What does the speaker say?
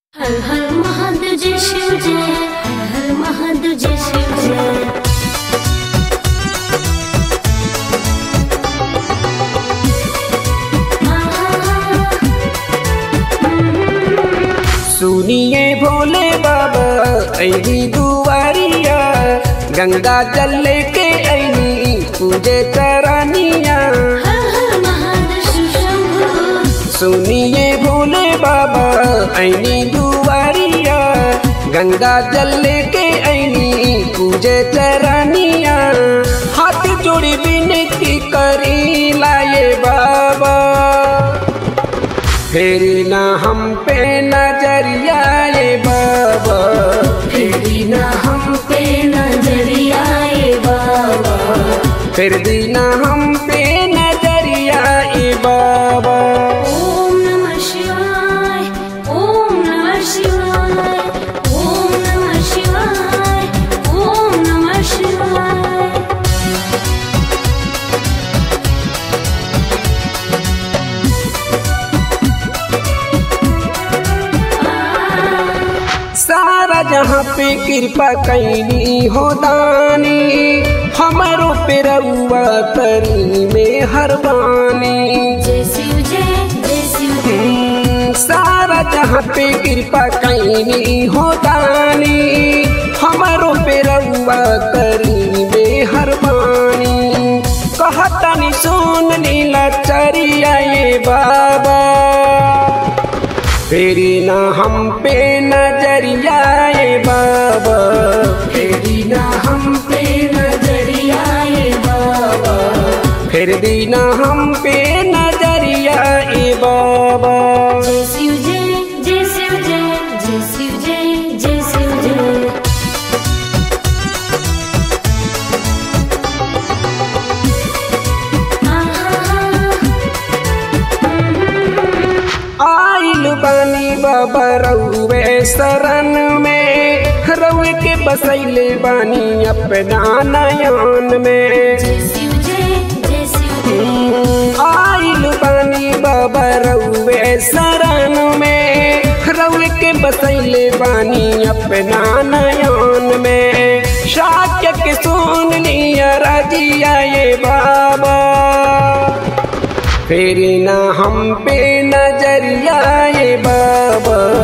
हर हर महादेव जय शिव जय हर हर महादेव जय शिव जय सुनिए भोले बाबा ऐनी दुआरिया गंगा जल लेके ऐनी पूजे चरानिया हर हर महादेव शिव शंभु सुनिए भोले बाबा ऐनी दुआरिया गंगा जल लेके ऐनी पूजे चरानिया हाथ जोड़ी विनती करी लाए बाबा फेरी ना हम पे नजरिया ये बाबा फेरी ना हम पे नजरिया ये बाबा फिर दीना हम पे नजरिया ये बाबा ओम नमः शिवाय ओम नमः शिवाय ओम नमः शिवाय ओम नमः शिवाय सारा जहाँ पे कृपा कैनी हो दानी हमारो पे रउआ करी में हरबानी जय शिव जय जय शिव जय हम्म, सारा जहाँ पे कृपा कैनी हो दानी हमारो पे रउआ करी में हरबानी कहतनी सुन लीला चरिया ये बाबा फेरी ना हम पे नजरिया ये बाबा फेरी ना हम पे नजरिया ये बाबा फिर दीना हम पे नजरिया ये बाबा जय शिव जय जय शिव जय जय शिव जय जय शिव जय आइल बानी बाबा रउवे शरण में रउवे के बसैले बानी अपना नयन में जय शिव जय जय शिव जय आइल बानी बाबा रउवे शरण में रउवे के बसैले बानी अपना नयन में शाक्य के सुन लिया रजिया ये बाबा फेरी ना हम पे नजरिया ये बाबा